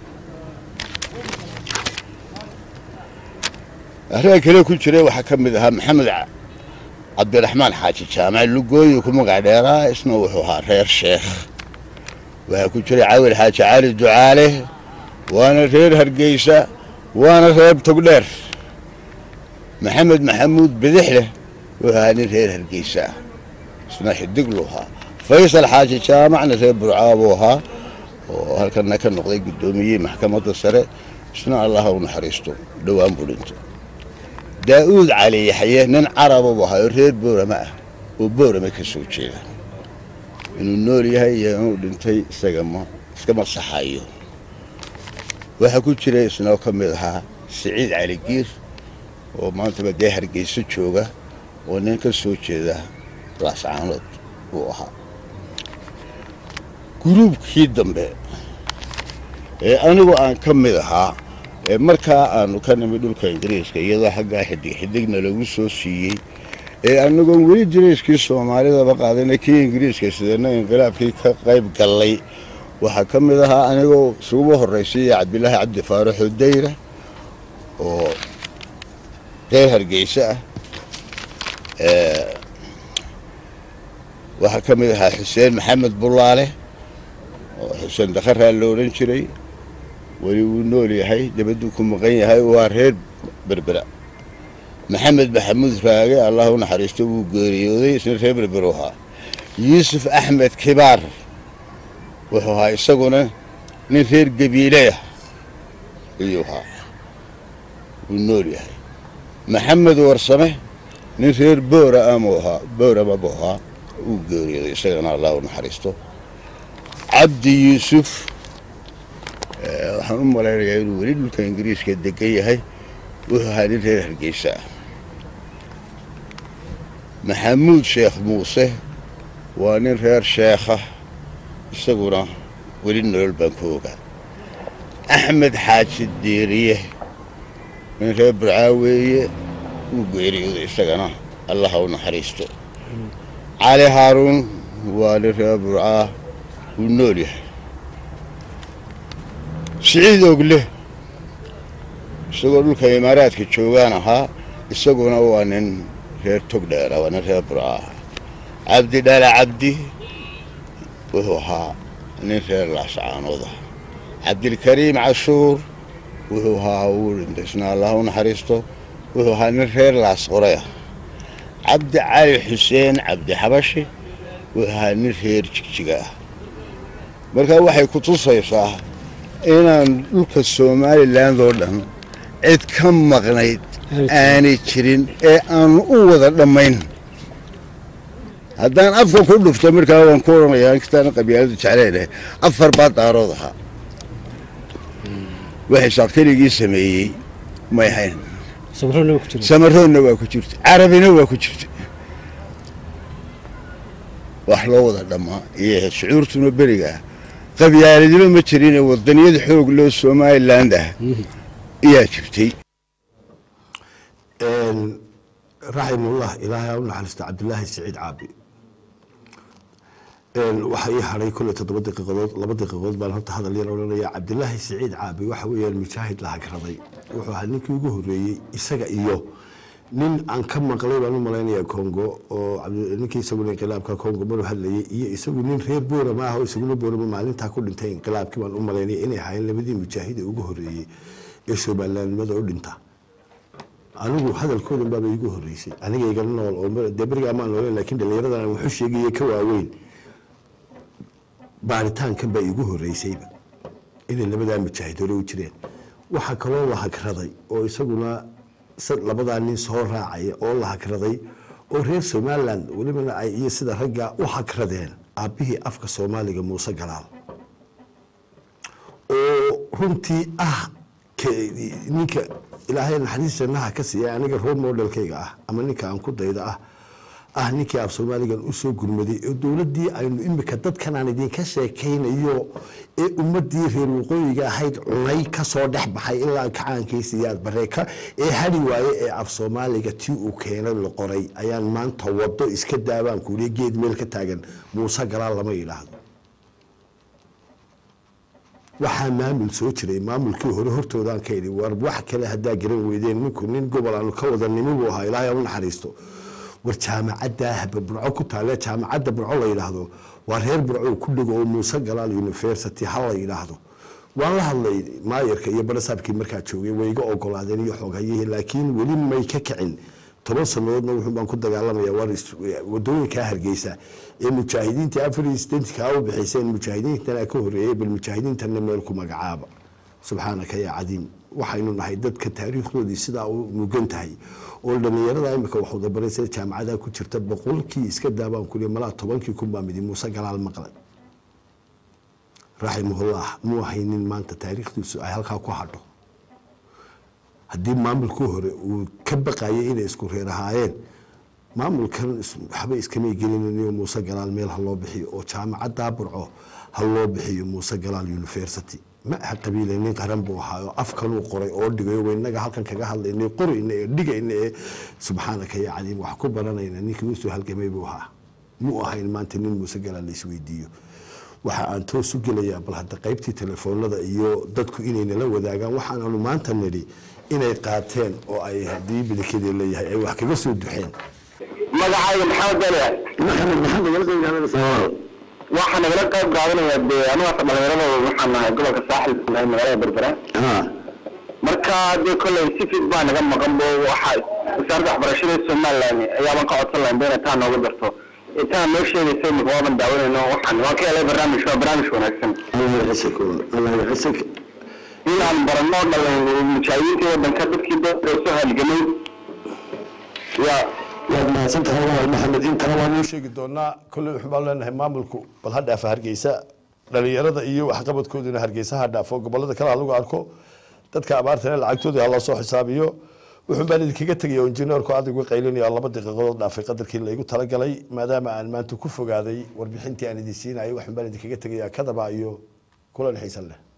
Speaker 4: arringa kale ku jiray waxaa ka mid ahaa maxamed cabdiraxmaan xaaji jaamac lugooyi ku magac dheeraa isna wuxuu ahaa reer sheekh waxaa ku jiray cawil xaaji cali ducaale waana reer hargeysa waana reer togdheer maxamed maxamuud bidixleh wuxuu ahaa nin reer hargeysa ah isna xidiglu ahaa faysal xaaji jaamacna reer burcaabuu ahaa oo halkana ka noqday guddoomiyihii maxkamadda sare isna allaha u naxariisto dhowaan buu dhintay daa'uud cali yaxye nin caraba buu ahaa oo reer boorama ah oo boorama ka soo jeeda inuu nool yahay iyo inuu dhintay isaga ma iskama saxayo waxaa ku jira isnoo ka mid ahaa siciid cali giir oo maantaba dee hargeyso jooga oo nin ka soo jeeda laascaanood buu ahaa guruubkii dambe ee anigu aan ka mid ahaa ee markaa aanu ka nimid dhulka ingiriiska iyadoo xaggaa xidig xidigna lagu soo siiyey ee anagoon weli dirayskii soomaalidaba qaadana kii ingiriiska sidana inqilaabkii ka qayb gallay waxaa ka mid ahaa anigoo isuguba horraysiiya cabdilaahi cabdi faaraxo dayra oo reer hargeysa ah waxaa ka mid ahaa xuseen maxamed bulaale oo xuseen dakharaa la odhan jiray weli wuu nool yahay dabadduu ku maqan yahay waa reer berbera maxamed maxamuud raage allah u naxariisto wuu geeriyooday isna reer berberu ahaa yuusuf axmed kibaar wuxuu ahaa isaguna nin reer gabiileah ayuu ahaa wuu nool yahay maxamed warsame nin reer boora amuu ahaa boorama buu ahaa wuu geeriyooday isagana allah u naxariisto cabdi yuusuf waxaan u malaynayaa inuu weli dhulka ingiriiska degan yahay wuxuu ahaa nin reer hargeysa ah maxamuud sheekh muuse waa nin reer sheekha isaguna weli nolol baan ku ogaa axmed xaaji diiriye nin reer burcaaweeye wuu geeriyooday isagana allaha u naxariisto cali haaruun waa nin reer burcaa wuu nool yahay siciid ogle isagoo dhulka imaaraadka joogaan ahaa isaguna waa nin reer togdheera waa nin reer bura ah cabdi dhaala cabdi wuxuu ahaa nin reer laascaanood ah cabdilkariim cashuur wuxuu ahaa uu dhintay isna allah u naxariisto wuxuu ahaa nin reer laas qoray ah cabdi cali xuseen cabdi xabashi wuxuu ahaa nin reer jigjiga ah markaa waxay ku tusaysaa inaan dhulka somalilan oo dhan cid ka maqnayd aanay jirin ee aanu u wada dhammayn haddaan afka ku dhufto markaa waan ku odhanayaa inkastaana qabyaaladu jeclaynahay afar baa daarood ahaa waxay saaqtirigii sameeyey may hayn
Speaker 5: samarona ku jira
Speaker 4: samaroonna waa ku jirta carabina waa ku jirta wax loo wada dhammaa iyo shucuurtuna beriga ah qabyaaladima ma jirine wadaniyada xoog loo somaliland ah ayaa jirtay
Speaker 1: raximullah ilaahay ha u naxariisto cabdilaahi siciid caabi waxaa ii hadhay kolley toddoba daqiiqadood laba daqiiqadood baan horta hadal yar odhanaya cabdilaahi siciid caabi waxa weeyaan mujaahid la hagraday wuxuu ahaa ninkii ugu horreeyey isaga iyo nin aan ka maqlay baan u malaynayaa congo oo cabdi- ninkii isaguna inqilaabka congo maru hadlayay iyo isagu nin reer boorama ah oo isaguna boorama maalintaa ku dhintay inqilaabkii baan u malaynaya inay ahaayeen labadii mujaahida ugu horreeyey ee somalilandnimada u dhinta anigu hadalkoodan baaba iigu horreysay aniga igala nool oo mar- dee berigaa maan nooleen laakiin dhallinyaradan aan wuxuu sheegaya ka waaweyn baaritaankan baa iigu horreysayba inay labadaa mujaahid hore u jireen waxaa kaloo la hagraday oo isaguna sa- labadaa nin soo raacaya oo la hagraday oo reer somaliland welibana ay iyo sida ragga u hagradeen aabbihii afka soomaaliga muuse galaal oo runtii ah ke- ninka ilaahay naxariis jannaha ka siiya aniga role modelkayga ah ama ninka aan ku dayda ah ah ninkii af soomaaligan usoo gurmaday oo dowladdii aynu imika dadkan aan idinka sheekaynayo ee ummadii reer waqooyiga ahayd cunay kasoo dhex baxay ilaa kacaankiisiyaad bareeka ee hadhi waaye ee af soomaaliga tii uu keenay la qoray ayaan maanta wado iska daabaan kuuliya geed meel ka taagan muuse galaal lama yidhaahdo waxaa maamul soo jiray maamulkii hore hortoodaan ka idhi war wax kale haddaa garan weydeen ninku nin gobol aanu ka wada nimi buu ahaa ilaahay ha u naxariisto war jaamacadda haba burco ku taale jaamacadda burco la yidhaahdo waa reer burco ku dhigo oo muuse galaal university ha la yidhaahdo waan la hadlay maayarka iyo barasaabkii markaa joogay way iga ogolaadeen iyo xoogayihii laakiin weli may ka kicin toban sanadoodna wuxuu baan ku dagaalamaya war is- wadooyinkaa hargeysa ee mujaahidiinta afar iyo sideetankaa u bixayseen mujaahidiintana ka horreeyey bal mujaahidiintana meel ku magacaaba subxaanaka yaa cadiim waxaynu nahay dadka taariikhdoodii sidaa u mugan tahay oo dhallinyarada imika wax wadabaraysa jaamacadaha ku jirta boqolkii iska daabaan kuli malaa tobankii kun baa midi muuse galaal maqlay raximahullah muu haynin maanta taariikhdiisu ay halkaa ku hadho haddii maamulkii hore uu ka baqayay inay isku reer ahaayeen maamulkan is- waxba iskamay gelinayo muuse galaal meel ha loo bixiyo oo jaamacaddaa burco ha loo bixiyo muuse galaal university ma aha qabiile nin qaran buu ahaa oo afkanuu qoray oo dhigayo waynaga halkan kaga hadlaynay qorayna ee dhigayna ee subxaanaka ya caliim wax ku baranayna ninkii usoo halgamay buu ahaa muu ahayn maanta nin muuse galaal la isweydiiyo waxa aan toos u gelayaa bal hadda qaybtii telefoonada iyo dadku inay nala wadaagaan waxaanaanu maanta nidhi inay qaateen oo ay haddii bilikadii leeyahay ay wax kaga soo duxeen
Speaker 6: magacayga maxamed dale
Speaker 1: maxamed maxamed nagala qeybgaadanaysa
Speaker 6: waxaa nagala qayb qaadanaya dee anugaasa dhalinyarada waxaan nahay gobolka saaxil nahay magaalada berbera marka dee kolley si fid baa naga maqan bo waxa wasaaradda waxbarashada ee somaliland ayaabaan ka codsan lahayn bayna taa nooga darto ee taa noo sheegaysa imika waaban daawanayno waxaan waan ka helay barnaamij waa barnaamij wanaagsan inaan barano dhalin mujaahidiintii wadanka dadkii dadka soo halgamay yaa
Speaker 1: waad mahadsantahay walaal maxamed intana waanu sheegi doonaa kolley waxaan baan leenahay maamulku bal ha dhaafa hargeysa dhalinyarada iyo waxqabadkooduna hargeysa ha dhaafo gobolada kale ha lagu arko dadka abaartana lacagtoodii ha loo soo xisaabiyo wuxuun baan idinkaga tegaya oo injineerku aad uga qaylinaya laba daqiiqadood dhaafay qadarkii laygu talagalay maadaama aan maanta ku fogaaday warbixintii aan idin siinayay waxaan baan idinkaga tegayaa kadaba iyo kulan xiisan leh